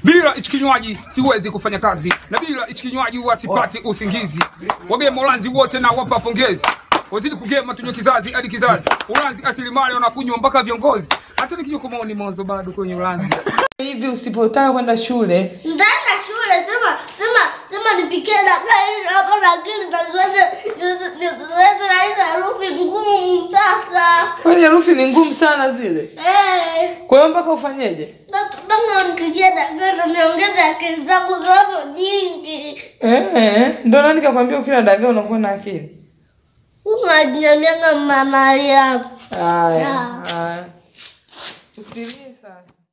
Bila hichi kinywaji siwezi kufanya kazi, na bila hichi kinywaji huwa sipati usingizi. Wagema Ulanzi wote na wapa pongezi, wazidi kugema tunywe kizazi hadi kizazi. Ulanzi asilimali wanakunywa mpaka viongozi, hata nikinywa kwa maoni mwanzo bado kwenye Ulanzi. hivi usipotaka kwenda shule Nitaenda shule, sema sema sema nipikie dagaa ili hapa lakini nisiweze nisiweze na hizo herufi ngumu sasa. kwani herufi ni ngumu sana zile Eh, kwa hiyo mpaka ufanyeje mpaka nipikie dagaa na niongeze akili zangu zote nyingi. eh, ndo nani kakwambia ukila dagaa unakuwa na akili Unajiniambianga mama Mariam. haya Ah. haya usilie sasa